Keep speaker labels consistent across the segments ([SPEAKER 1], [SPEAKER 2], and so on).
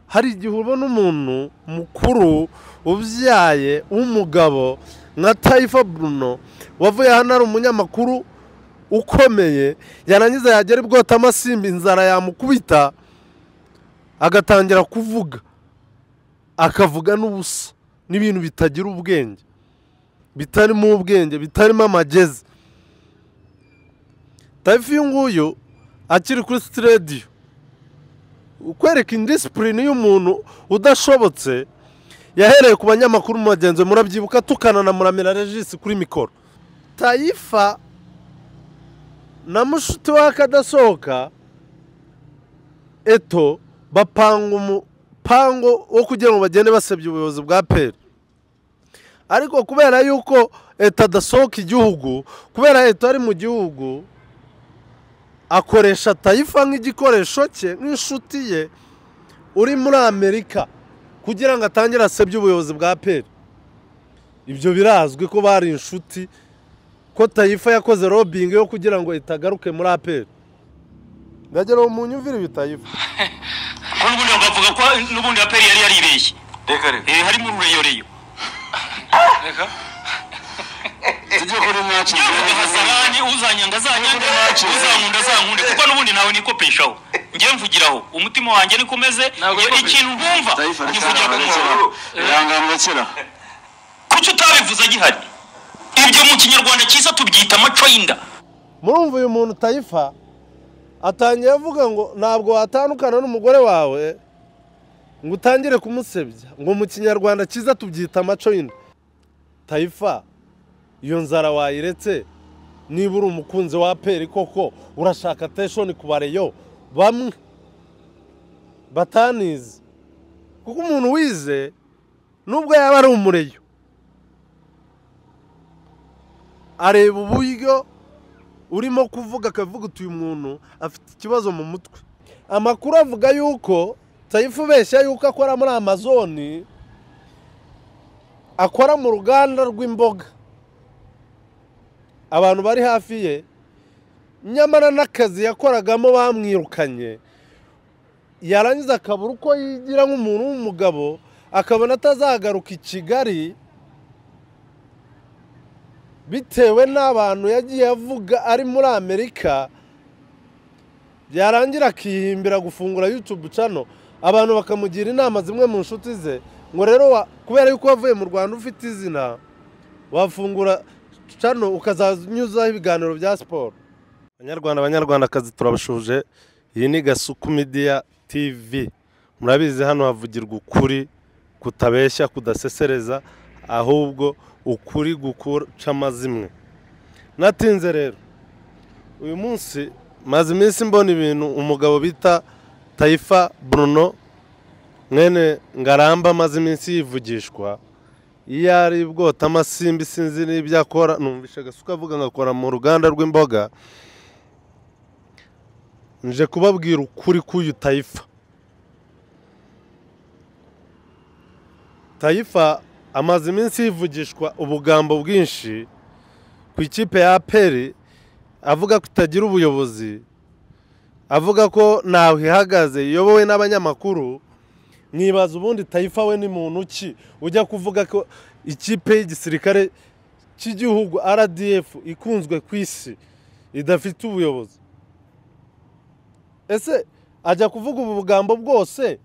[SPEAKER 1] hari igihe ubona umuntu mukuru ubyaye w'umugabo nka tayifa buruno wavuye hano ari umunyamakuru ukomeye yarangiza yagera ibwota amasimba inzara yamukubita agatangira kuvuga akavuga n'ubusa n'ibintu bitagira ubwenge bitarimo ubwenge bitarimo amagezi tayifu uyu nguyu akiri kuri sitidiyo kwereka indisipurine y'umuntu udashobotse yahereye ku banyamakuru mugenzi we murabyibuka tukanana muramira regisi kuri mikoro tayifa na mushuti we akadasohoka eto bapanga umupango wo kugira ngo bagende basebya ubuyobozi bwa peri ariko kubera yuko leta adasohoka igihugu kubera leta ari mu gihugu akoresha tayifa nk'igikoresho cye nk'inshuti ye uri muri amerika kugira ngo atangire asebye ubuyobozi bwa peri ibyo birazwi ko bari inshuti ko tayifa yakoze robingi yo kugira ngo itagaruke muri aperi ndagira uwo muntu uvira ibi tayifa
[SPEAKER 2] n'ubundi bakavuga ko n'ubundi aperi yari yaribeshye
[SPEAKER 3] reka reka
[SPEAKER 2] Eh, harimo urureyoreyo
[SPEAKER 3] reka tujye kuri mwacu
[SPEAKER 2] nyavuga hasarani uzanyanga azanyange uzankunda azankunde kuko n'ubundi nawe nikopeshaho njye mvugiraho umutima wanjye niko umeze
[SPEAKER 3] Ntabwo
[SPEAKER 2] iyo
[SPEAKER 3] wikopesha.
[SPEAKER 2] ikintu nkumva
[SPEAKER 3] tayifa reka
[SPEAKER 2] nkivugira ko nkora
[SPEAKER 3] irangano rekera
[SPEAKER 2] kuki utabivuze agihari ibyo mu kinyarwanda cyiza tubyita amaco y'inda
[SPEAKER 1] murumva uyu muntu tayifa atangiye avuga ngo ntabwo watandukana n'umugore wawe ngo utangire kumusebya ngo mu kinyarwanda cyiza tubyita amaco y'inda tayifa iyo nzara wayiretse niba uri umukunzi wa peri koko urashaka ateshoni ku bareyo bamwe batanize kuko umuntu wize nubwo yaba ari umureyo areba uburyo urimo kuvuga akavuga uti uyu muntu afite ikibazo mu mutwe amakuru avuga yuko tayifu ubeshya yuko akora muri amazoni akora mu ruganda rw'imboga abantu bari hafi ye nyamara n'akazi yakoragamo bamwirukanye yarangiza akabura uko yigira nk'umuntu w'umugabo akabona atazagaruka i kigali bitewe n'abantu yagiye avuga ari muri amerika byarangira akihimbira gufungura yutubu cano abantu bakamugira inama zimwe mu nshuti ze ngo rero wa- kubera yuko wavuye mu rwanda ufite izina wafungura cano ukazanyuzaho ibiganiro bya siporo abanyarwanda abanyarwandakazi turabashuje iyi ni gasuku midiya tivi murabizi hano havugirwa ukuri kutabeshya kudasesereza ahubwo ukuri guca amazimwe natinze rero uyu munsi maze iminsi mbona ibintu umugabo bita tayifa buruno mwene ngaramba amaze iminsi yivugishwa iyo ari bwota amasimbi sinzi n'ibyo akora numvishe agasuka avuga ngo akora mu ruganda rw'imboga nje kubabwira ukuri k'uyu tayifa tayifa amaze iminsi yivugishwa ubugambo bwinshi ku ikipe ya aperi avuga ko itagira ubuyobozi avuga ko ntawe ihagaze iyobowe n'abanyamakuru mwibaza ubundi tayifa we ni muntu ki ujya kuvuga ko ikipe y'igisirikare cy'igihugu rdf ikunzwe ku isi idafite ubuyobozi ese ajya kuvuga ubu bugambo bwose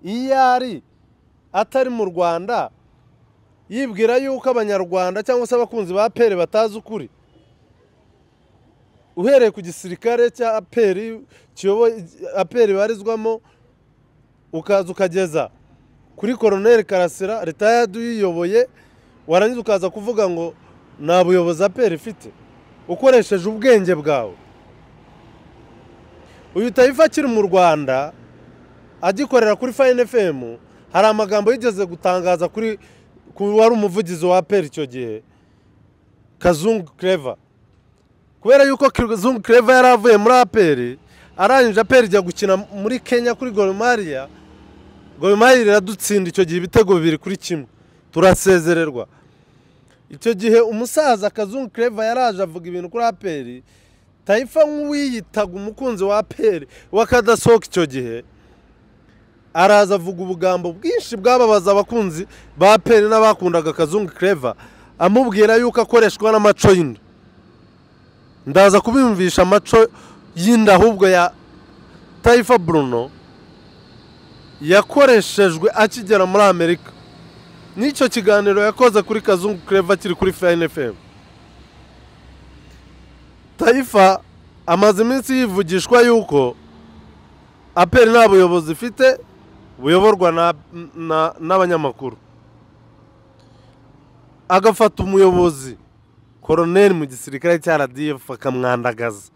[SPEAKER 1] iyo ari atari mu rwanda yibwira yuko abanyarwanda cyangwa se abakunzi ba peri batazi ukuri uhereye ku gisirikare cya aperi kiyoboye aperi barizwamo ukaza ukageza kuri koroneri karasira retayadi uyiyoboye warangiza ukaza kuvuga ngo nta buyobozi aperi ifite ukoresheje ubwenge bwawe uyu tayifa akiri mu rwanda agikorera kuri fayini efemu hari amagambo yigeze gutangaza kuri ku wari umuvugizi wa aperi icyo gihe kazungu kereva kubera yuko kazungu kereva yari avuye muri aperi arangije aperi ijya gukina muri kenya kuri goromariya goromariya iradutsinda icyo gihe ibitego bibiri kuri kimwe turasezererwa icyo gihe umusaza kazungu kereva yaraje avuga ibintu kuri aperi tayifa nk'uwiyitaga umukunzi wa aperi wakadasohoka icyo gihe araza avuga ubugambo bwinshi bwababaza abakunzi ba peni n'abakundaga akazungu kereva amubwira yuko akoreshwa n'amaco y'inda ndaza kubiyumvisha amaco y'inda ahubwo ya tayifa buruno yakoreshejwe akigera muri amerika n'icyo kiganiro yakoze kuri kazungu kereva kiri kuri fayini efemu tayifa amaze iminsi yivugishwa yuko aperi nta buyobozi ifite buyoborwa na- na- n'abanyamakuru agafata umuyobozi koroneri mu gisirikare cya radiyef akamwandagaza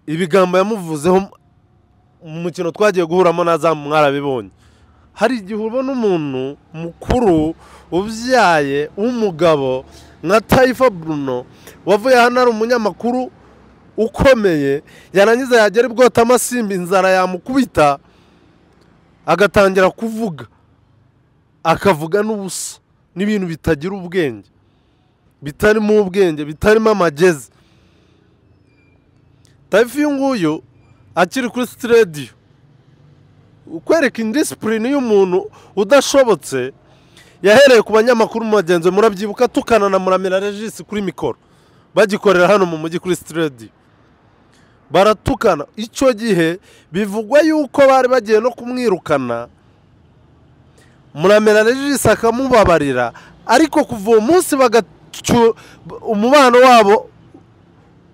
[SPEAKER 1] ibigambo yamuvuzeho mu mukino twagiye guhuramo na za mwarabibonye hari igihe ubona umuntu mukuru ubyaye w'umugabo nka tayifa buruno wavuye hano ari umunyamakuru ukomeye yarangiza yagera ibwota amasimbi inzara yamukubita agatangira kuvuga akavuga n'ubusa n'ibintu bitagira ubwenge bitarimo ubwenge bitarimo amagezi tayifu uyu nguyu akiri kuri sitidiyo kwereka indisipurine y'umuntu udashobotse yahereye ku banyamakuru mubagenzi we, murabyibuka tukana na muramira regisi kuri mikoro bagikorera hano mu mujyi kuri sitidiyo baratukana icyo gihe bivugwa yuko bari bagiye no kumwirukana muramera regisi akamubabarira ariko kuva uwo munsi bagacu umubano wabo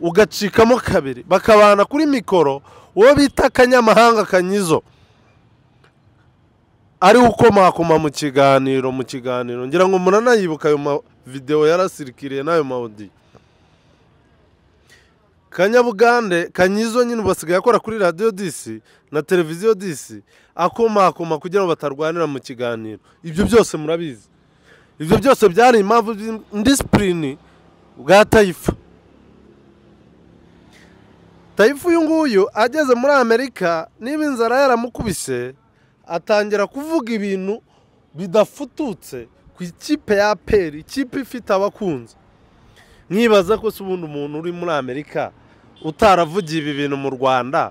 [SPEAKER 1] ugacikamo kabiri bakabana kuri mikoro uwo bita akanyamahanga kanyizo ari ukomakoma mu kiganiro mu kiganiro ngira ngo muranayibuka ayo mavidewo yarasirikiriye n'ayo mawodiyo kanyabugande kanyizo nyine ubu basigaye akora kuri radiyo disi na televiziyo disi akomakoma kugira ngo batarwanira mu kiganiro ibyo byose murabizi ibyo byose byari impamvu ndisipurini bwa tayifu tayifu uyu nguyu ageze muri amerika niba inzara yaramukubise atangira kuvuga ibintu bidafututse ku ikipe ya peri ikipe ifite abakunzi nkibaza ko se ubundi umuntu uri muri amerika utaravugiye ibi bintu mu rwanda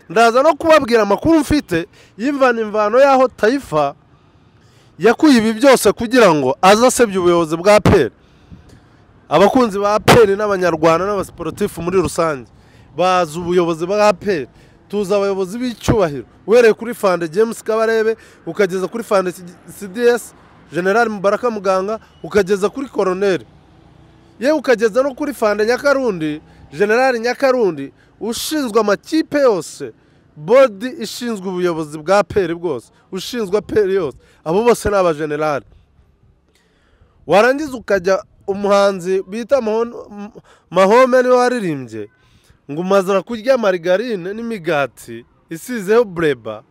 [SPEAKER 1] ndaza no kubabwira amakuru mfite y'imvano imvano y'aho tayifa yakuye ibi byose kugira ngo aze asebye ubuyobozi bwa peri abakunzi ba peri n'abanyarwanda n'abasiporutifu muri rusange bazi ubuyobozi bwa peri tuzi abayobozi b'icyubahiro uhereye kuri fande james kabarebe ukageza kuri fande cds general mubaraka muganga ukageza kuri koroneri yewe ukageza no kuri fanda nyakarundi generali nyakarundi ushinzwe amakipe yose bodi ishinzwe ubuyobozi bwa peri bwose ushinzwe peri yose abo bose ni abajenerali warangiza ukajya umuhanzi bita Maho- M- mahome niwe waririmbye ngo umazara kurya marigarine n'imigati isizeho bureba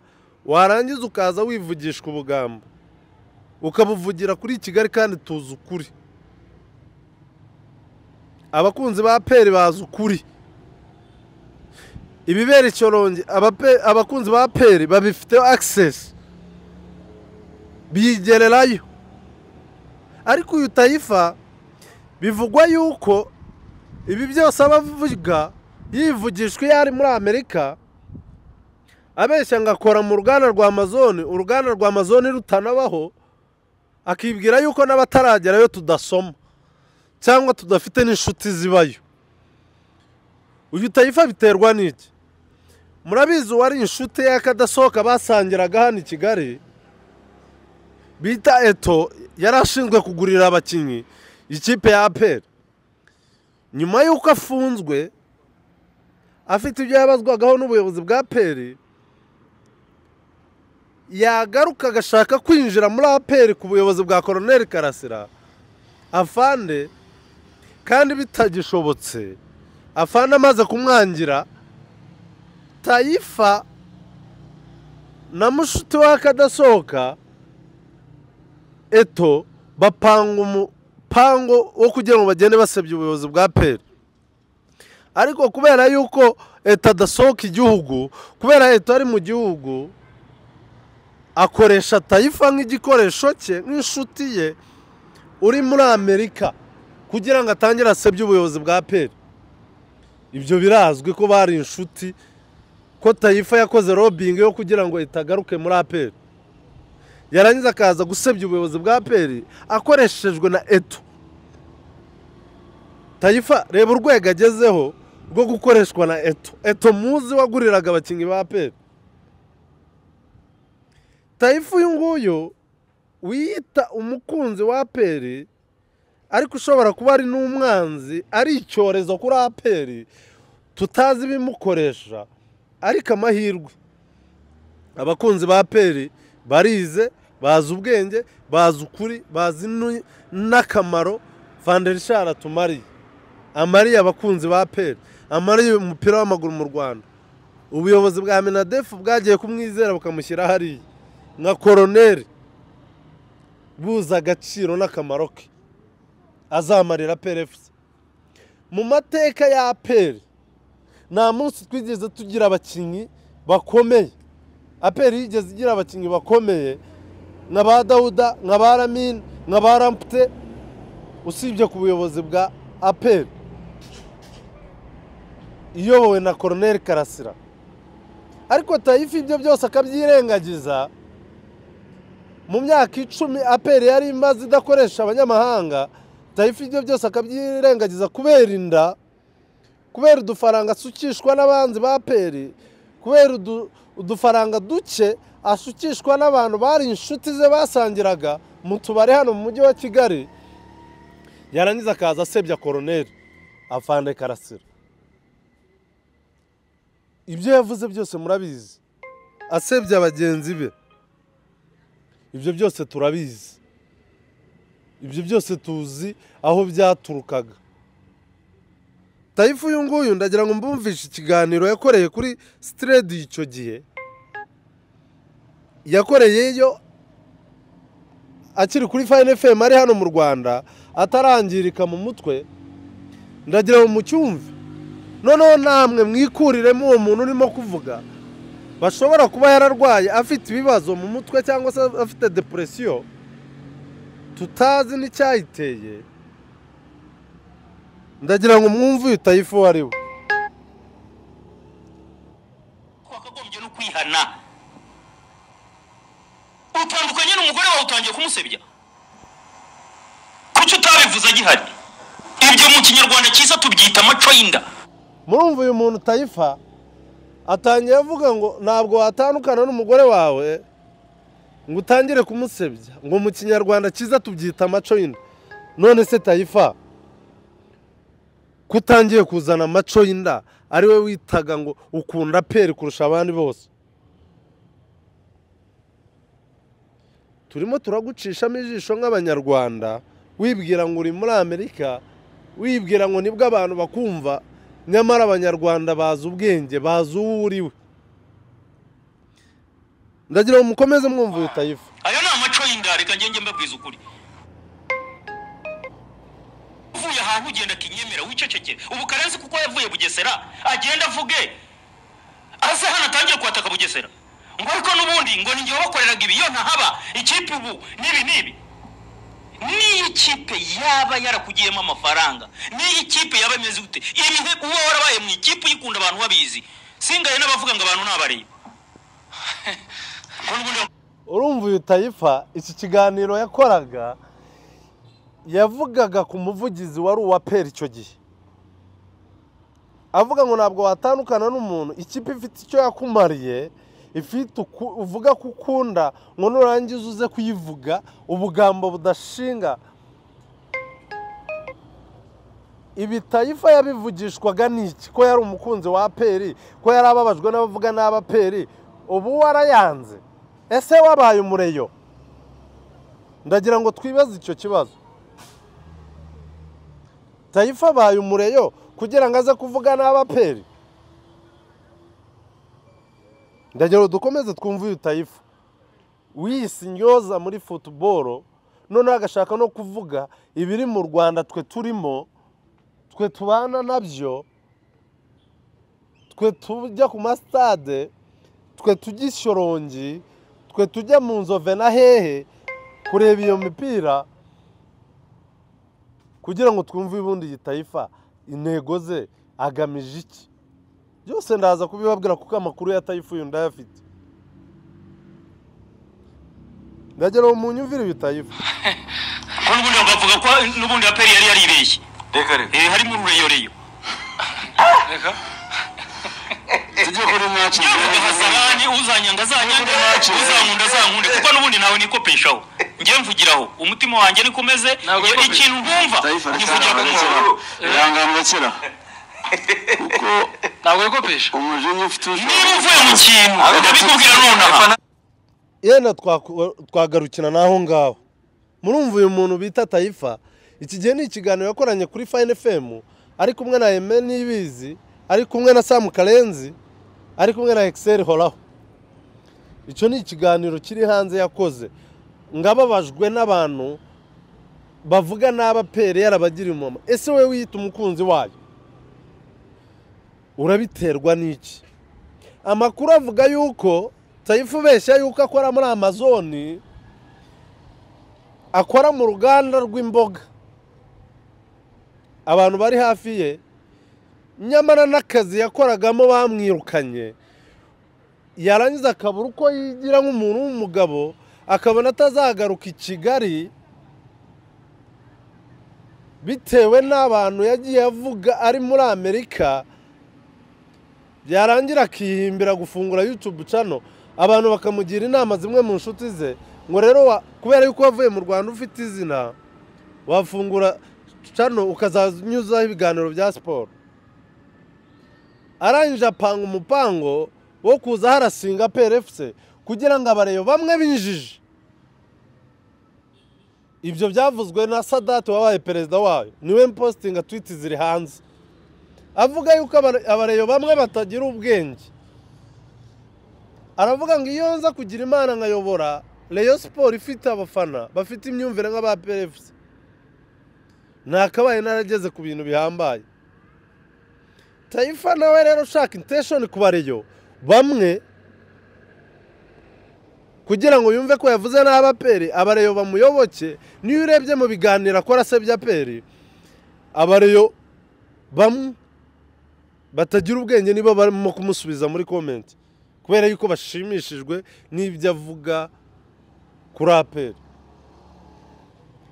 [SPEAKER 1] warangiza ukaza wivugishwa ubugambo ukabuvugira kuri kigali kandi tuzi ukuri abakunzi ba peri bazi ukuri ibibera icyorongi abape- abakunzi ba peri babifiteho akisesi bigererayo ariko uyu tayifa bivugwa yuko ibi byose aba avuga yivugishwa iyo ari muri amerika abeshya ngo akora mu ruganda rwa amazone uruganda rwa amazone rutanabaho akibwira yuko n'abataragerayo tudasoma cyangwa tudafite n'inshuti zibayo uyu tayifa biterwa n'iki murabizi uwari inshuti ye akadasohoka basangiraga hano i kigali bita eto yari ashinzwe kugurira abakinnyi ikipe ya aperi nyuma y'uko afunzwe afite ibyo yabazwagaho n'ubuyobozi bwa aperi yagaruka agashaka kwinjira muri aperi ku buyobozi bwa koroneri karasira afande kandi bitagishobotse afande amaze kumwangira tayifa na mushuti we akadasohoka eto bapanga umupango wo kugira ngo bagende basebya ubuyobozi bwa peri ariko kubera yuko eto adasohoka igihugu kubera eto ari mu gihugu akoresha tayifa nk'igikoresho cye nk'inshuti ye uri muri amerika kugira ngo atangire asebye ubuyobozi bwa peri ibyo birazwi ko bari inshuti ko tayifa yakoze robingi yo kugira ngo itagaruke muri aperi yarangiza akaza gusebya ubuyobozi bwa aperi akoreshejwe na eto tayifa reba urwego agezeho rwo gukoreshwa na eto eto muzi waguriraga abakinnyi ba aperi tayifa uyu nguyu wiyita umukunzi wa aperi ariko ushobora kuba ari n'umwanzi ari icyorezo kuri aperi tutazi ibimukoresha ariko amahirwe abakunzi ba aperi barize bazi ubwenge bazi ukuri bazi nu- n'akamaro vanderishari atumariye amariye abakunzi ba aperi amariye umupira w'amaguru mu rwanda ubuyobozi bwa minadefu bwagiye kumwizera bukamushyira hariya nka koroneri buzi agaciro n'akamaro ke azamarira perefusi mu mateka ya aperi nta munsi twigeze tugira abakinnyi bakomeye aperi yigeze igira abakinnyi bakomeye nka ba dawuda nka ba ramini nka ba rampute usibye ku buyobozi bwa aperi iyobowe na koroneri karasira ariko tayifa ibyo byose akabyirengagiza mu myaka icumi aperi yari imaze idakoresha abanyamahanga tayifa ibyo byose akabyirengagiza kubera inda kubera udufaranga asukishwa n'abanzi ba aperi kubera udu- udufaranga duke asukishwa n'abantu bari inshuti ze basangiraga mu tubari hano mu mujyi wa kigali yarangiza akaza asebya koroneri afande karasira ibyo yavuze byose murabizi asebya bagenzi be ibyo byose turabizi ibyo byose tuzi aho byaturukaga tayifu uyu nguyu ndagira ngo mbumvishe ikiganiro yakoreye kuri siteredi icyo gihe yakoreyeyo akiri kuri fayini efemu ari hano mu rwanda atarangirika mu mutwe ndagira ngo mucyumve noneho namwe mwikuriremo uwo muntu urimo kuvuga bashobora kuba yararwaye afite ibibazo mu mutwe cyangwa se afite depuresiyo tutazi n'icyayiteye ndagira ngo mwumve uyu tayifu uwo ari we
[SPEAKER 2] wakagombye no kwihana utandukanye n'umugore wawe utangiye kumusebya kuki utabivuze agihari ibyo mu kinyarwanda cyiza tubyita amaco y'inda
[SPEAKER 1] murumva uyu muntu tayifa atangiye avuga ngo ntabwo watandukana n'umugore wawe ngo utangire kumusebya ngo mu kinyarwanda cyiza tubyita amaco y'inda none se tayifa ko utangiye kuzana amaco y'inda ari we witaga ngo ukunda peri kurusha abandi bose turimo turagucishamo ijisho nk'abanyarwanda wibwira ngo uri muri amerika wibwira ngo nibwo abantu bakumva nyamara abanyarwanda bazi ubwenge bazi uwo uriwe ndagira ngo mukomeze mwumva uyu tayifu
[SPEAKER 2] ayo ni amaco y'inda reka ngenge mbabwiza ukuri uvuye ahantu ugenda akinyemera wiceceke ubu karenzi kuko yavuye bugesera agenda avuge aze hano atangire kwataka bugesera ngo ariko n'ubundi ngo ni njye wabakoreraga ibi iyo ntahaba ikipe ubu n'ibi n'ibi niyo ikipe yaba yarakugiyemo amafaranga niyo ikipe yaba imeze gute ibihe uba warabaye mu ikipe uyikunda abantu babizi singaye n'abavuga ngo abantu nabareba ngo n'ubundi
[SPEAKER 1] urumva uyu tayifa iki kiganiro yakoraga yavugaga ku muvugizi wari uwa peri icyo gihe avuga ngo ntabwo watandukana n'umuntu ikipe ifite icyo yakumariye ifite uku- uvuga ko ukunda ngo nurangiza uze kuyivuga ubugambo budashinga ibi tayifa yabivugishwaga n'iki ko yari umukunzi wa aperi ko yari ababajwe n'abavuga n'abaperi ubu warayanze ese wabaye umureyo ndagira ngo twibaze icyo kibazo tayifa abaye umureyo kugira ngo aze kuvuga n'abaperi ndagira ngo dukomeze twumve uyu tayifa wiyise indyoza muri futuboro noneho agashaka no kuvuga ibiri mu rwanda twe turimo twe tubana nabyo twe tujya ku masitade twe tujya ishyorongi twe tujya mu nzove na hehe kureba iyo mipira kugira ngo twumve ubundi yitayifa intego ze agamije iki byose ndaza kubibabwira kuko amakuru ya tayifuyu ndayafite ndagera uwo munyumvire iyo tayifu
[SPEAKER 2] ko n'ubundi bakavuga ko n'ubundi aperi yari yaribeshye
[SPEAKER 3] reka reka
[SPEAKER 2] Eh, harimo urureyoreyo
[SPEAKER 3] reka tujye kuri nyakiri
[SPEAKER 2] nyabugahasarani uzanyanga azanyange uzankunda azankunde kuko n'ubundi nawe nikopeshaho njye mvugiraho umutima wanjye niko umeze
[SPEAKER 4] Ntabwo
[SPEAKER 2] njye
[SPEAKER 4] nikopesha.
[SPEAKER 2] ikintu nkumva
[SPEAKER 3] tayifu
[SPEAKER 2] nkivugira ku
[SPEAKER 3] arekera
[SPEAKER 2] muntu
[SPEAKER 3] irangamukira kuko
[SPEAKER 4] ntabwo wikopesha
[SPEAKER 3] umujinya ufite
[SPEAKER 2] niba uvuye mu kintu ndabikubwira nonaha
[SPEAKER 1] yenda twaku- twagarukira n'aho ngaho murumva uyu muntu bita tayifa iki gihe ni ikiganiro yakoranye kuri fayini fm ari kumwe na eme n'ibizi ari kumwe na samu karenzi ari kumwe na ekiseri horaho icyo ni ikiganiro kiri hanze yakoze ngababajwe n'abantu bavuga n'abapere yarabagira umumaro ese wowe wiyita umukunzi wayo urabiterwa n'iki amakuru avuga yuko tayifu ubeshya yuko akora muri amazoni akora mu ruganda rw'imboga abantu bari hafi ye nyamara n'akazi yakoragamo bamwirukanye yarangiza akabura uko yigira nk'umuntu w'umugabo akabona atazagaruka i kigali bitewe n'abantu yagiye avuga ari muri amerika byarangira akihimbira gufungura yutubu cano abantu bakamugira inama zimwe mu nshuti ze ngo rero wa- kubera yuko wavuye mu rwanda ufite izina wafungura cano ukazanyuzaho ibiganiro bya siporo arangije apanga umupango wo kuza harasinga PRFC kugira ngo abareyo bamwe binjije ibyo byavuzwe na sadati wabaye perezida wayo niwe mpositinga twiti ziri hanze avuga yuko abare- abareyo bamwe batagira ubwenge aravuga ngo iyo nza kugira imana nkayobora reyo siporo ifite abafana bafite imyumvire nk'aba perefusi ntakabaye narageze ku bintu bihambaye tayifa nawe rero ushaka inteshoni ku bareyo bamwe kugira ngo yumve ko yavuze n'abaperi abareyo bamuyoboke niyo urebye mu biganiro akora se by'aperi abareyo bamwe batagira ubwenge nibo barimo kumusubiza muri komenti kubera yuko bashimishijwe n'ibyo avuga kuri aperi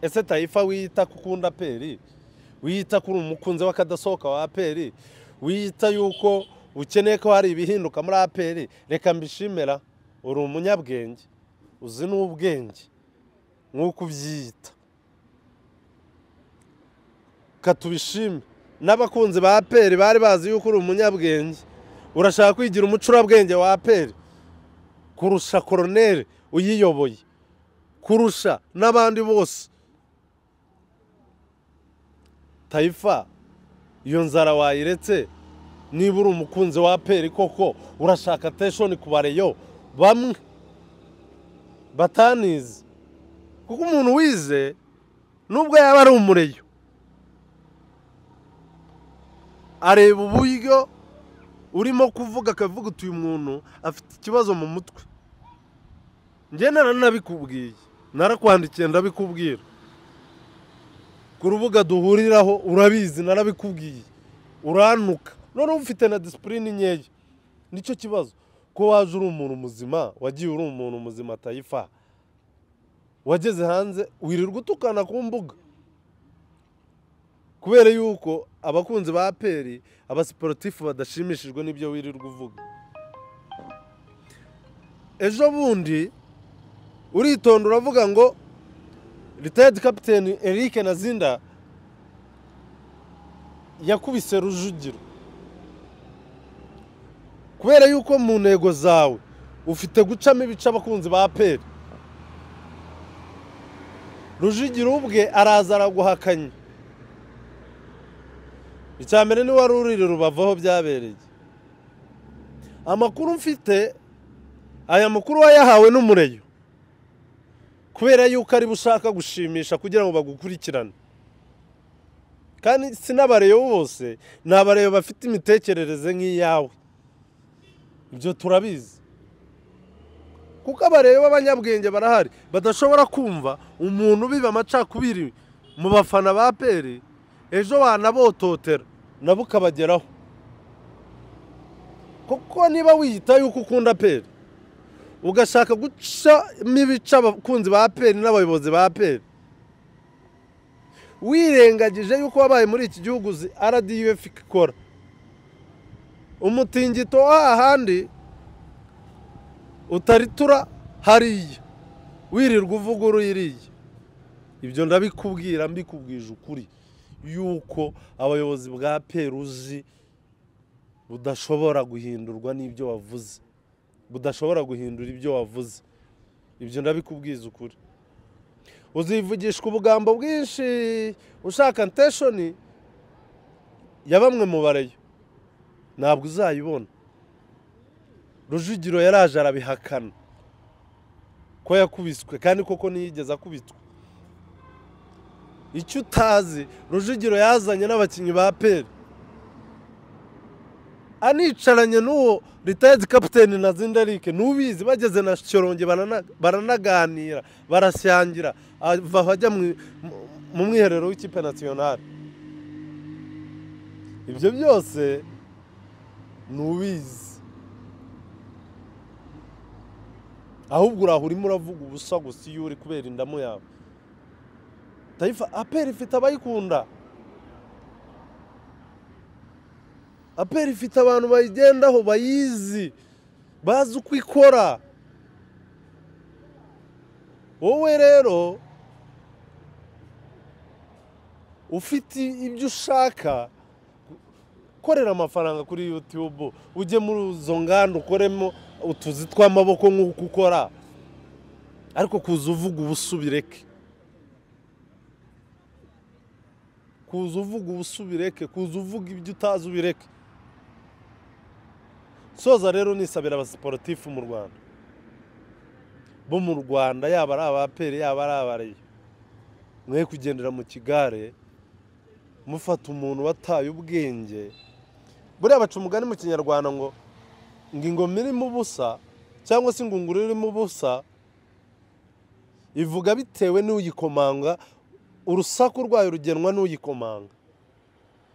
[SPEAKER 1] ese tayifa wiyita ko ukunda aperi wiyita ko uri umukunzi w'akadasohoka wa aperi wiyita yuko ukeneye ko hari ibihinduka muri aperi reka mbishimira uri umunyabwenge uzi n'ubwenge nk'uko ubyiyita katubishime n'abakunzi ba aperi bari bazi yuko uri umunyabwenge urashaka kwigira umucurabwenge wa aperi kurusha koroneri uyiyoboye kurusha n'abandi bose tayifa iyo nzara wayiretse niba uri umukunzi wa aperi koko urashaka teshoni ku bareyo bamwe batanize kuko umuntu wize nubwo yaba ari umureyo areba uburyo urimo kuvuga akavuga uti uyu muntu afite ikibazo mu mutwe njye naranabikubwiye narakwandikiye ndabikubwira ku rubuga duhuriraho urabizi narabikubwiye urantuka none uba ufite na disipurine nkeya nicyo kibazo ko waje uri umuntu muzima wagiye uri umuntu muzima tayifa wageze hanze wirirwa utukana ku mbuga kubera yuko abakunzi ba aperi abasiporutifu badashimishijwe n'ibyo wirirwa uvuga ejo bundi uritonda uravuga ngo ritayedi kapiteni Eric nazinda yakubise rujugiro kubera yuko mu ntego zawe ufite gucamo ibice abakunzi ba aperi rujugiro ubwe araza araguhakanye icya mbere ni wari urira rubavu aho byabereye amakuru mfite aya makuru wayahawe n'umureyo kubera yuko aribo ushaka gushimisha kugira ngo bagukurikirane kandi si n'abareyo bose ni abareyo bafite imitekerereze nk'iyawe ibyo turabizi kuko abareyo b'abanyabwenge barahari badashobora kumva umuntu ubiba amacakubiri mu bafana ba peri ejo wanabototera nabo ukabageraho kuko niba wiyita yuko ukunda peri ugashaka gucamo ibice abakunzi ba peri n'abayobozi ba peri wirengagije yuko wabaye muri iki gihugu uzi rdf ikora umutingito w'ahandi utaritura hariya wirirwa uvuguruye iriya ibyo ndabikubwira mbikubwije ukuri yuko abayobozi bwa peruzi budashobora guhindurwa n'ibyo wavuze budashobora guhindura ibyo wavuze ibyo ndabikubwiza ukuri uzivugishwa ubugambo bwinshi ushaka nteshoni ya bamwe mu bareyo ntabwo uzayibona rujugiro yaraje arabihakana ko yakubiswe kandi koko ntiyigeze akubitwa icyo utazi rujugiro yazanye n'abakinnyi ba peri anicaranye n'uwo ritayedi kapiteni na zindarike n'ubizi bageze na cyoronge baranaganira barasyangira ava bajya mu- mu- mu mwiherero w'ikipe nasiyonari ibyo byose ni ubizi ahubwo uraho urimo uravuga ubusa gusa iyo uri kubera indamu yawe tayifa aperi ifite abayikunda aperi ifite abantu bayigendaho bayizi bazi uko ikora wowe rero ufite ibyo ushaka korera amafaranga kuri yutube ujye muri izo nganda ukoremo utuzi tw'amaboko nk'uko ukora ariko kuza uvuga ubusa ubireke kuza uvuga ubusa ubireke kuza uvuga ibyo utazi ubireke soza rero nisabira abasiporutifu mu rwanda bo mu rwanda yaba ari abaperi yaba ari abareyo mwe kugendera mu kigare mufata umuntu wataye ubwenge buriya baca umugani mu kinyarwanda ngo ngo ingoma irimo ubusa cyangwa se ingunguru irimo ubusa ivuga bitewe n'uyikomanga urusaku rwayo rugenwa n'uyikomanga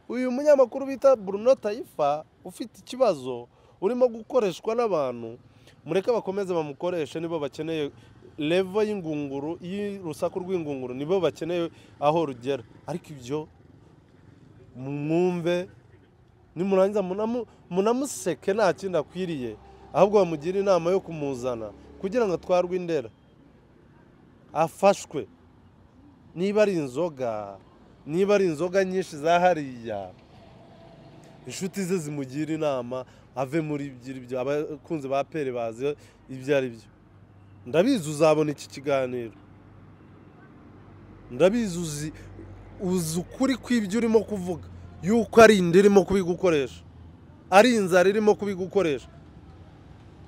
[SPEAKER 1] uyu munyamakuru bita bruno tayifa ufite ikibazo urimo gukoreshwa n'abantu mureke bakomeze bamukoreshe nibo bakeneye levo y'ingunguru y'urusaku rw'ingunguru nibo bakeneye aho rugera ariko ibyo mwumve nimurangiza munamu- munamuseke nta kindi akwiriye ahubwo bamugire inama yo kumuzana kugira ngo atwarwe indera afashwe niba ari inzoga niba ari inzoga nyinshi za hariya inshuti ze zimugira inama ave muri ibyo ibyo abakunzi ba pere bazi ibyo ari byo ndabizi uzabona iki kiganiro ndabizi uzi uzi ukuri kw'ibyo urimo kuvuga yuko ari inda irimo kubigukoresha ari inzara irimo kubigukoresha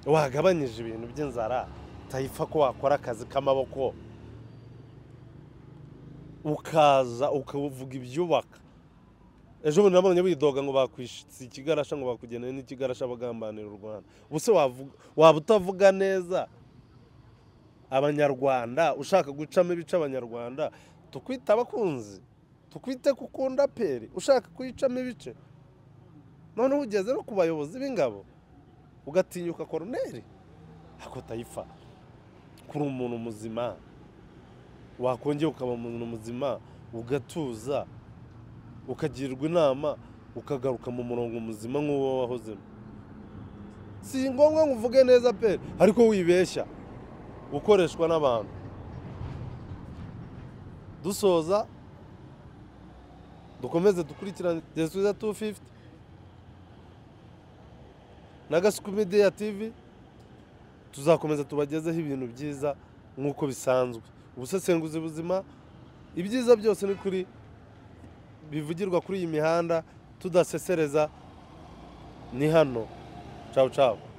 [SPEAKER 1] wagabanyije ibintu by'inzara tayifa ko wakora akazi k'amaboko ukaza ukavuga ibyubaka ejo bundi nabonye widoga ngo bakwishitse ikigarasha ngo bakugeneye n'ikigarasha bagambanira u rwanda ubuse waba utavuga neza abanyarwanda ushaka gucamo ibice abanyarwanda tukwite abakunzi tukwite kukunda peri ushaka kuyicamo ibice noneho ugeze no ku bayobozi b'ingabo ugatinyuka koroneri ako tayifa kuri umuntu muzima wakongera ukaba umuntu muzima ugatuza ukagirwa inama ukagaruka mu murongo muzima nk'uwo wahozemo si ngombwa ngo uvuge neza pe ariko wibeshya ukoreshwa n'abantu dusoza dukomeze dukurikirane jesuiza 250 na gasuku media tv tuzakomeza tubagezeho ibintu byiza nk'uko bisanzwe ubusesenguzi buzima ibyiza byose ni kuri bivugirwa kuri iyi mihanda tudasesereza ni hano cawu cawu